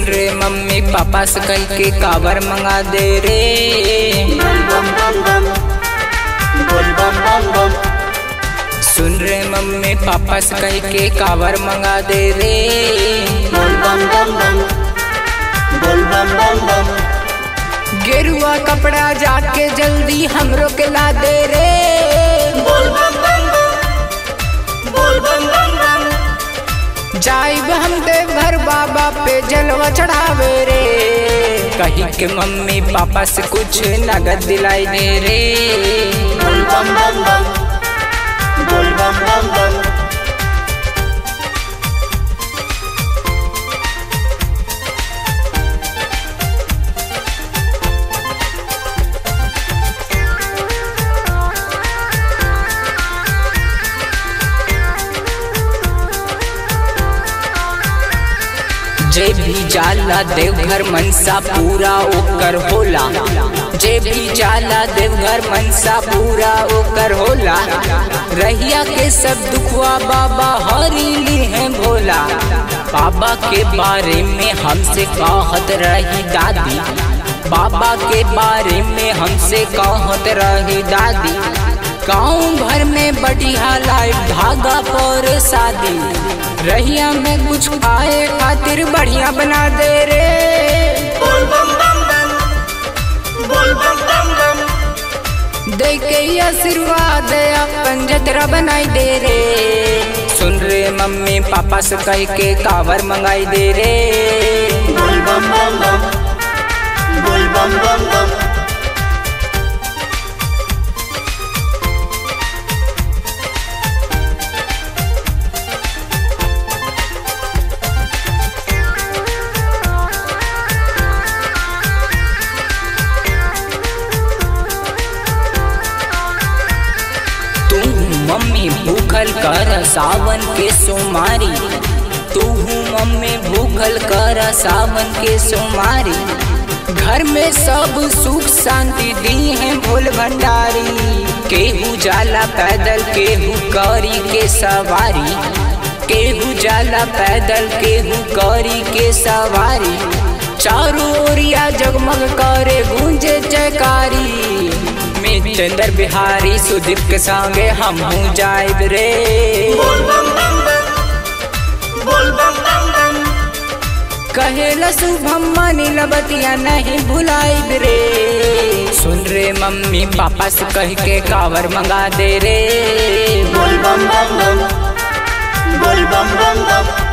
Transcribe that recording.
रे mummy papa से कह के कावर मंगा दे रे बोल बम बम बम बोल बम बम बम सुन रे मम्मी पापा से कह के कावर मंगा दे रे बोल बम बम बम बोल बम बम बम गेरुआ कपड़ा जाके जल्दी हमरो के ला दे रे बोल बम बम बम बोल बम बम बम जाइब हम देवघर बाबा पे जलवा चढ़ावे रे कही के मम्मी पापा से कुछ नगद दिलाई दे रे बोल बम बम बम बोल बम बम बम जे भी जाला देवघर मनसा पूरा ओकर होला जे भी जाला देवघर मनसा पूरा ओकर होला रहिया के सब दुखवा बाबा हरी ली है भोला बाबा के बारे में हमसे कहत रही दादी बाबा के बारे में हमसे कहत रही दादी गाँव भर में बढ़िया लाइफ धागा पर शादी रहिया में कुछ खाए खातिर बढ़िया बना दे रे बोल बम बम बम बोल बम बम बम दे के आशीर्वाद अपन जतरा बनाई दे रे सुन रे मम्मी पापा से कह के कावर मंगाई दे रे बोल बम बम बम बोल बम बम बम तू मम्मी भूखल कर सावन के सोमारी तू मम्मी भूखल कर सावन के सोमारी घर में सब सुख शांति दी है भोल भंडारी केहू जाला पैदल केहू कौरी के सवारी केहू जाला पैदल केहू कौरी के सवारी चारों ओरिया जगमग करे गूंजे जयकारी में चंद्र बिहारी सुदीप के संगे हम हूँ जाइब रे बोल बम बम बम बोल बम बम बम कहेला शुभम मानी लबतिया नहीं भुलाइब रे सुन रे मम्मी पापा से कह के कावर मंगा दे रे बोल बम बम बम बोल बम बम बम